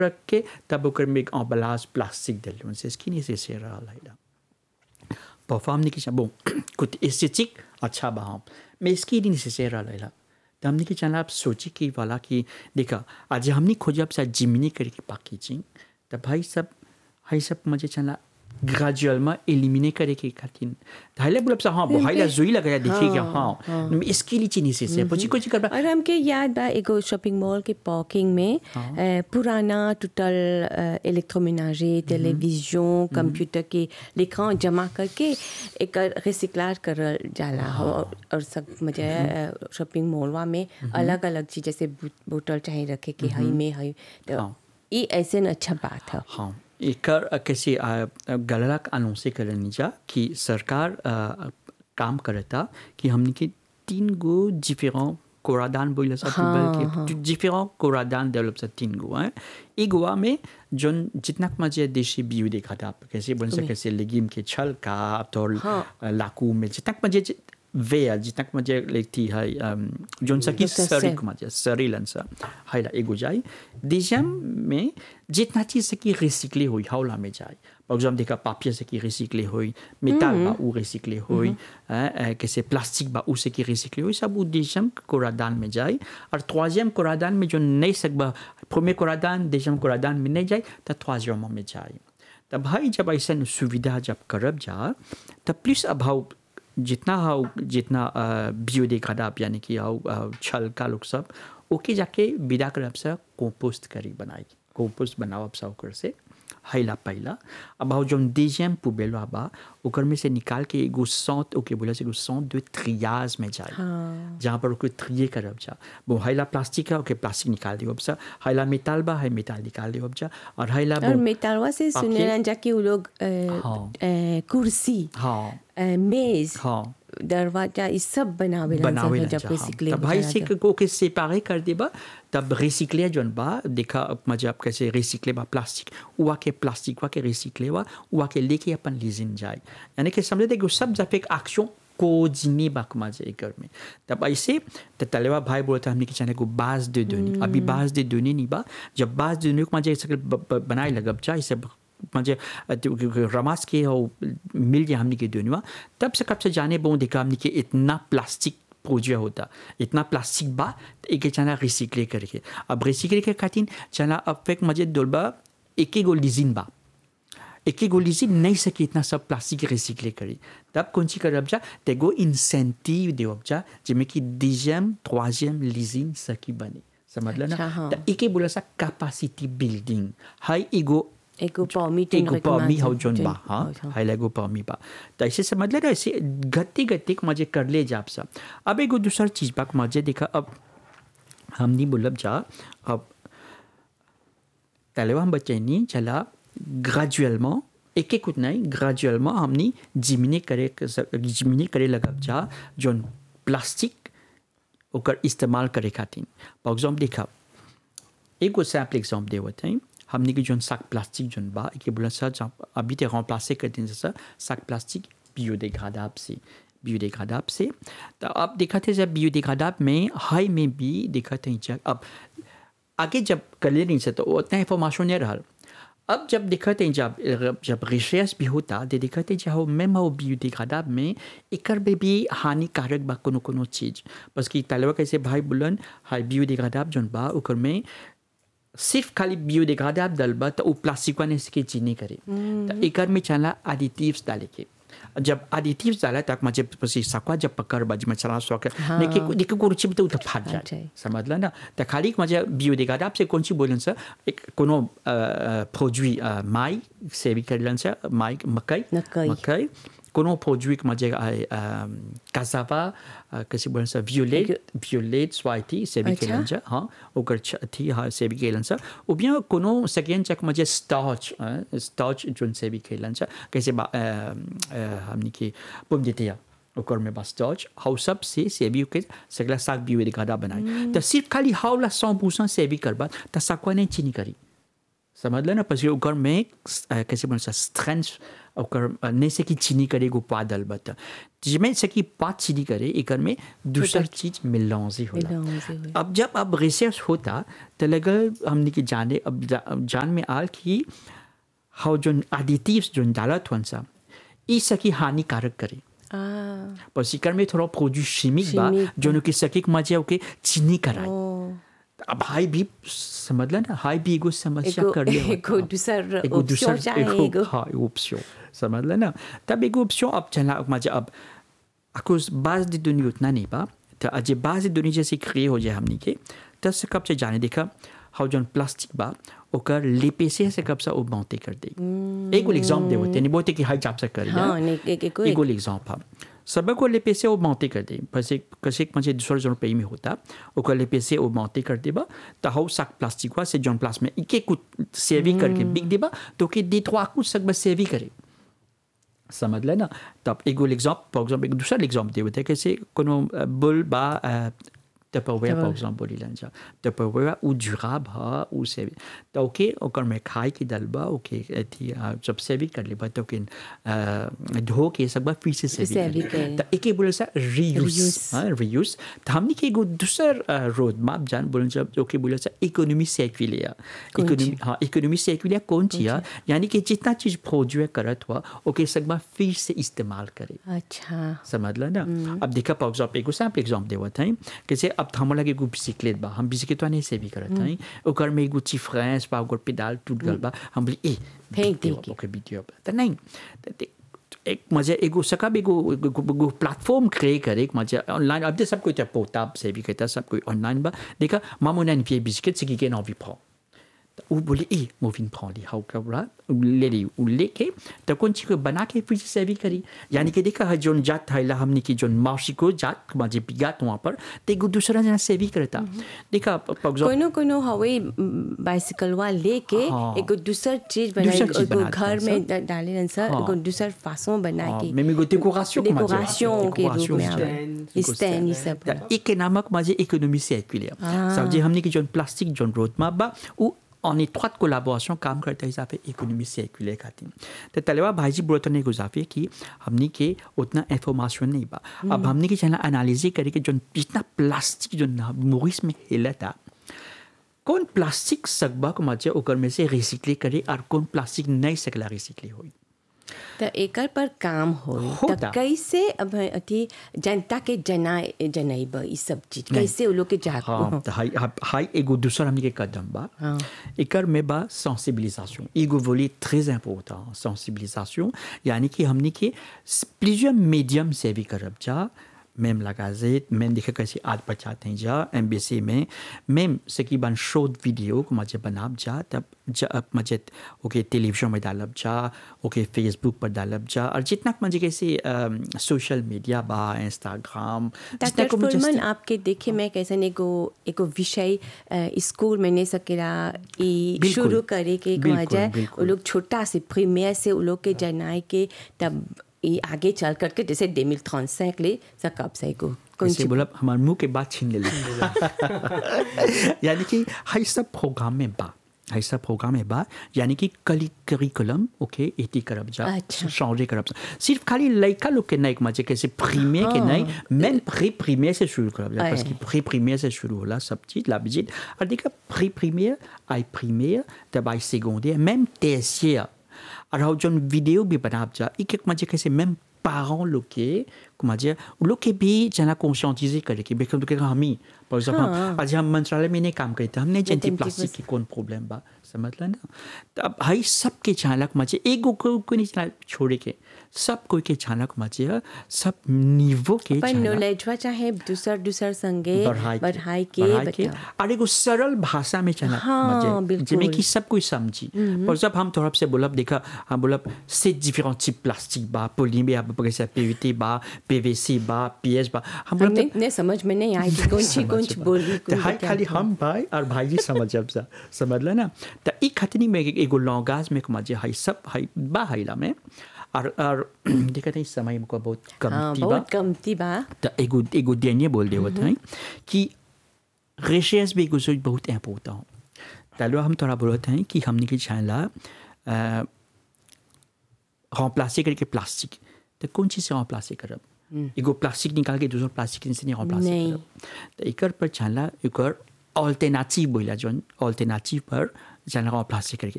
रख के तब ओकर में एक अम्बलाज प्लास्टिक दिल से इसकी नहीं से से रहा है परफॉर्म नहीं किया बो कुछ एस्थेटिक अच्छा बहा मैं इसकी नहीं से से रहा है तो हमने की चला आप सोची कि वाला कि देखा आज हमने खोजा अब जिमनी करके पैकेजिंग तो भाई सब हाई सब मुझे चला ग्रेजुअल में एलिमिनेट करे के खातिर हाइले बोलब सा हाँ हाइला जुई लगा देखिए क्या हाँ इसके लिए चीनी से से पुची कुछ कर और हमके याद बा एगो शॉपिंग मॉल के पार्किंग में अ, पुराना टूटल इलेक्ट्रोमेनाजे टेलीविजन कंप्यूटर के लेखा जमा करके एक रिसिक्लार करल जाला और, और सब मुझे शॉपिंग मॉलवा में अलग अलग चीज जैसे बो- बोतल चाहे रखे के हई में हई तो हाँ। ये ऐसे न अच्छा बात है हाँ एकर कैसे गलत अनाउंस करनी जा कि सरकार अ, काम करता कि हमने के तीन गो डिफरेंट कोरादान बोले सा हाँ, के डिफरेंट कोरादान डेवलप सा तीन गो हैं एक गोवा में जोन जितना मजे देशी बियू देखा था कैसे बोल सके कैसे लेगिम के छल का तो हाँ। लाकू में जितना मजे वे जितना मजे लेती है अम, जोन सा की Dr. सरी Sen. मजे सरी लंसा हाइला एगो जाए डिजम में जितना चीज से की रिसिकले हुई हाउला में जाए par exemple देखा पापिया से की रिसिकले हुई मेटाल बा उ रिसिकले हुई हैं, कैसे प्लास्टिक बा उ से की रिसिकले हुई सब उ डिजम कोरादान में जाए और troisième कोरादान में जो नहीं सकबा premier कोरादान deuxième कोरादान में नहीं जाए तो troisième में जाए तब भाई जब ऐसा सुविधा जब करब जा तब प्लीज अब हाउ जितना हाउ जितना बियोडिग्रेडेबल यानी कि हाउ अ, छल का लोग सब ओके जाके विदा करब से कंपोस्ट करी बनाई कंपोस्ट बनाओ अब सब ओकर से हैला पहला अब हाउ जोन डिजियम पुबेलो बा ओकर में से निकाल के एगो सौत ओके बोला से एगो सौत दो त्रियाज में जाए हाँ। जहाँ पर ओके त्रिये करब जा वो हैला प्लास्टिक है ओके प्लास्टिक निकाल दियो अब सा हैला मेटाल बा है मेटाल निकाल दियो अब जा और हैला और वो- मेटालवा से पापिये- सुने जा कि वो लोग अ, हाँ। अ, कुर्सी हाँ अ, मेज हाँ दरवाजा ये सब बनावे बनावे लन ला जब जा, रिसिकले हाँ। तब भाई से को के सेपारे कर देबा तब रिसिकले जोन बा देखा मजे आप कैसे रिसिकले बा प्लास्टिक उवा के प्लास्टिक वा के रिसिकले वा उवा के लेके अपन लीजिन जाए यानी कि समझे देखो सब जब एक एक्शन कोजिनी बाकमा जाए घर में तब ऐसे तो तलेवा भाई बोलता हमने कि चाहे को बाज दे दोनी अभी बाज दे दोनी नहीं बा जब बाज दे दोनी को मजे ऐसे ब- ब- बनाए लगब जा इसे म्हणजे रमास के हो मिल गया हमने के दुनिया तब से कब से जाने बहु देखा हमने के इतना प्लास्टिक प्रोड्यूस होता इतना प्लास्टिक बा तो एक चना रिसिकले करके अब रिसिकले के खातिर चना अब फेक मजे दोलबा एक ही गो लिजिन बा एक ही गो लिजिन नहीं सके इतना सब प्लास्टिक रिसिकले करी तब कौन सी करब जा तेगो इंसेंटिव देव जा जिसमें कि डिजियम troisième लिजिन सकी बने समझ लो अच्छा, ना हाँ। तो एक ही बोला सा कैपेसिटी बिल्डिंग हाई एगो एगो पॉमी एगो पामी हौ जोन बा हाँ हाइला एगो पामी बा तो ऐसे समझ ले ना ऐसे गति गति के मजे कर ले जाप सब अब एगो दूसर चीज बा के मजे देखा अब हम नहीं बोलब जा अब तलेवा हम बच्चे नहीं चला ग्रेजुअलमेंट एक एक कुछ नहीं ग्रेजुअलमेंट हमने जिमिने करे जिमिने करे लगब जा जोन प्लास्टिक ओकर इस्तेमाल करे खातिर फॉर एग्जाम्पल देखा एगो सैम्पल एग्जाम्पल देवत हैं हमने की जोन साक प्लास्टिक जोन बा के बोला सा जहाँ अभी ते remplacer कर दिन सा साक प्लास्टिक biodégradable से biodégradable से तो अब देखा थे जब biodégradable में हाई में भी देखा थे जब अब आगे जब कर ले नहीं से तो उतना इंफॉर्मेशन नहीं रहा अब जब देखा थे जब जब रिसर्च भी होता तो देखा थे जब मैम हो biodégradable में एकर में भी हानिकारक बा कोनो कोनो चीज बस कि तलवा कैसे भाई बुलन हाई biodégradable जोन बा ओकर में सिर्फ खाली biodégradable डलबा तो वो प्लास्टिक वाले इसके चीनी करे तो एकर में चला एडिटिव्स डाले के जब एडिटिव्स डाला तक मुझे पसी सकवा जब पकड़ बज में चला सो हाँ। लेकिन देखो को रुचि तो फाट फाट जाए जाए। समझ ला ना तो खाली मुझे biodégradable से कौन सी बोलन से एक कोनो प्रोडक्ट माई से भी कर से माई मकई मकई। मकई कोनो प्रोडक्ट मुझे cassava कैसे बोलन से violet violet स्वाइटी से भी अच्छा। खेलन से हाँ ओकर छ- थी हाँ से भी खेलन से ou bien कोनो सेकेंड चक मुझे स्टार्च स्टार्च जोन से भी खेलन से कैसे बा- अ, अ, हमने की पोम देते हैं ओकर में बस स्टार्च हाउ सब से से भी के सगला साग भी वे दिखा बनाए तो सिर्फ खाली हाउ ला 100% से भी करबा त सकवा नहीं चीनी करी समझ लो ना parce que ओकर में अ, कैसे बोल सा स्ट्रेंथ ओकर नहीं से कि चीनी करे एगो पादल बता जिसमें से कि पात चीनी करे एकर में दूसर चीज मिलांजी होला मिलांजी होला। अब जब अब रिसर्च होता तो लगल हमने के जाने अब जा, जान में आल कि हाउ जोन एडिटिव्स जोन डालत हन सा ई सकी हानिकारक करे आ पर सिकर में थोड़ा प्रोड्यूस शिमिक बा Chimique जोन के सकी मजे ओके चीनी कराई ओ अब हाई भी समझ ना हाई भी एगो समस्या एगो कर ले एगो दूसर एगो दूसर ऑप्शन चाहे एगो एगो हाँ एगो ऑप्शन समझ लेना तब एगो ऑप्शन अब चला मजे अब अकुस बाज दी दुनिया उतना नहीं बा तो अजय बाज दी दुनिया जैसे क्रिए हो जाए हमनी के तब से कब से जाने देखा हाउ जौन प्लास्टिक बा ओकर लेपे से से कब से वो बांते कर दे एगो एग्जाम दे होते नहीं बोलते कि हाई जाप से कर हाँ नहीं एक एक एगो एग्जाम्पल सब को लेपे से वो बांते कर दे बस एक कसे मजे दूसरा जौन पे में होता ओकर लेपे से वो बांते कर देबा तो हाउ साक प्लास्टिक से जौन प्लास में इके कुछ सेवी करके बिक देबा तो के दे trois कुछ सक बस सेवी करे समझ लेना तब एगो एग्जाम फॉर एग्जाम्पल एक दूसरा एग्जाम दे होते कैसे कोनो बुल बा टपरवेयर फॉर एग्जाम्पल बोली लन जा टपरवेयर उ जुराब हा उ से तो ओके ओकर में खाए की दलबा ओके अथी आ, जब सेवी कर लेबा तो के धो के सब बा फिर से सेवी सेवी कर करे। तो एके बोले सा रीयूज Reuse। हाँ रीयूज तो हमने के एगो दूसर रोड मैप जान बोले जब ओके बोले सा इकोनॉमी सर्कुलर कौन इकोनॉमी हाँ इकोनॉमी सर्कुलर कौन चीज है यानी कि जितना चीज प्रोड्यूस करत हुआ ओके सब बा फिर से इस्तेमाल करे अच्छा समझ ला ना अब देखा फॉर एग्जाम्पल एगो सैम्पल एग्जाम देवत हैं कैसे अब हम लगे एगो बिस्किट बा हम बिस्किट नहीं से भी करत हैं ओकर में एगो चिफ्रेंस बा ओकर पेडाल टूट गल बा हम बोली ए फेंक बिक देव, देके। ओके बिक दियो तो नहीं तो दे- एक मजे एगो सकब एगो एगो- एगो प्लेटफॉर्म क्रिएट करे एक मजे ऑनलाइन अब दे सब कोई पोर्टेबल से भी कहता सब कोई ऑनलाइन बा देखा मामू ने une biscuit c'est qui gagne envie prend उ बोले ए मोविन prend ली हाउ कबरा ले ली उ लेके तो कौन चीज को बना के फिर से भी करी यानी कि देखा है जोन जात है ला हमने की जोन मासी को जात मजे बिगात वहाँ पर ते एगो दूसरा जना से भी करता देखा फॉर एग्जाम्पल कोनो कोनो हवे बाइसिकल वा लेके हाँ। एगो दूसर चीज बनाए दूसर चीज एगो बनाते घर हैं में सब। ड- डाले रहन सर हाँ। एगो दूसर फासों बना हाँ, के mais एगो décoration comment dire? डेकोरेशन के रूप Décoration, में आवे stand, एगो स्टैंड ये सब त इकोनॉमिक मजे economy circular ça veut dire हमने की जोन प्लास्टिक जोन रोड मैप बा उ en étroite collaboration काम करते हैं पे इकोनॉमी सर्कुलर खातिर तो तलेवा भाईजी बोलते ने गुजाफे कि हमने के उतना इंफॉर्मेशन नहीं बा अब हमने के चला एनालिसिस करे कि जोन जितना प्लास्टिक जो मोरिस में हिला था कौन प्लास्टिक सकबा को मजे ओकर में से रिसाइकल करे और कौन प्लास्टिक नहीं सकला रिसाइकल होई त एकर पर काम होई होता। त कैसे अब अथी जनता के जनाए जनाइब ई सब चीज कैसे वो लोग के जाग हाँ तो हाई हाई एगो दूसरा हमने के कदम बा हाँ। एकर में बा sensibilisation एगो volet très important sensibilisation यानी कि हमने के plusieurs médiums से भी करब जा même la gazette même देखे कैसे आज बचाते हैं जा एमबीसी में même ce की बन शोध वीडियो को मजे बनाब जा तब जब मजे ओके टेलीविजन में डालब जा ओके फेसबुक पर डालब जा और जितना मजे कैसे सोशल मीडिया बा इंस्टाग्राम डॉक्टर फुलमन आपके देखे मैं कैसे एगो एगो विषय अ, स्कूल में नहीं सकेला ई बिल्कुल। शुरू करे के बिल्कुल, कहा जाए बिल्कुल। वो लोग छोटा से प्रीमियर से वो लोग के जनाए के तब ये आगे चल करके जैसे डेमिल थॉन्सैक ले सकब से एगो कौन कैसे सी बोला हमारे मुंह के बात छीन ले ली यानी कि हाई सब प्रोग्राम में बा हाई सब प्रोग्राम में बा यानी कि कली करिकुलम ओके एटी करब जा अच्छा। changer करब जा सिर्फ खाली लड़का लोग के नहीं मजे कैसे प्रीमियर के नहीं मैम प्री प्रीमियर से शुरू करब जा parce Ouais. que pre premier से शुरू होला सब चीज la visite और देखा प्री प्रीमियर आई प्रीमियर तब आई सेcondaire même tertiaire और हाउ जोन वीडियो भी बनाब जा एक एक मजे कैसे même parents लोग के comment dire लोग के भी जना conscientiser करे कि बेकम के हमी par exemple आज हम मंत्रालय में नहीं काम करते हमने जनती जनती प्लास्टिक की कौन प्रॉब्लम बा समझ ला ना तो अब हाई सबके चालक मजे एगो को को नहीं चला छोड़े के सब कोई के चालक मजे है, सब निवो के पर चालक नॉलेजवा चाहे दूसर दूसर संगे बढ़ाई के बढ़ाई के बढ़ाई के बताओ और एगो सरल भाषा में चला हाँ, मजे बिल्कुल। जिसमें कि सब कोई समझी पर जब हम थोड़ा से बोलब देखा हम बोलब c'est différents types प्लास्टिक बा polymère बा जैसे PVT बा PVC बा PS बा हम बोलब हमने ने समझ में नहीं आई कि कौन सी कौन सी बोल रही तो हाई खाली हम भाई और भाई जी समझ जब सा समझ ला ना तो ई खातिर में एगो लॉन्गाज में मजे हाई सब हाई बा हाईला में और और देखते हैं समय हमको बहुत हाँ कम बा बहुत कमती बा तो एगो एगो dernier बोल दे होता है कि रिसर्च भी एगो चीज बहुत इम्पोर्टेंट हो तालो हम थोड़ा बोलते हैं कि हमने के चाहला remplacer करके प्लास्टिक तो कौन चीज़ से remplacer करब एगो प्लास्टिक निकाल के दूसरा प्लास्टिक से नहीं remplacer नहीं। करब तो एकर पर चला एकर अल्टरनेटिव बोला जोन अल्टरनेटिव पर चला remplacer करके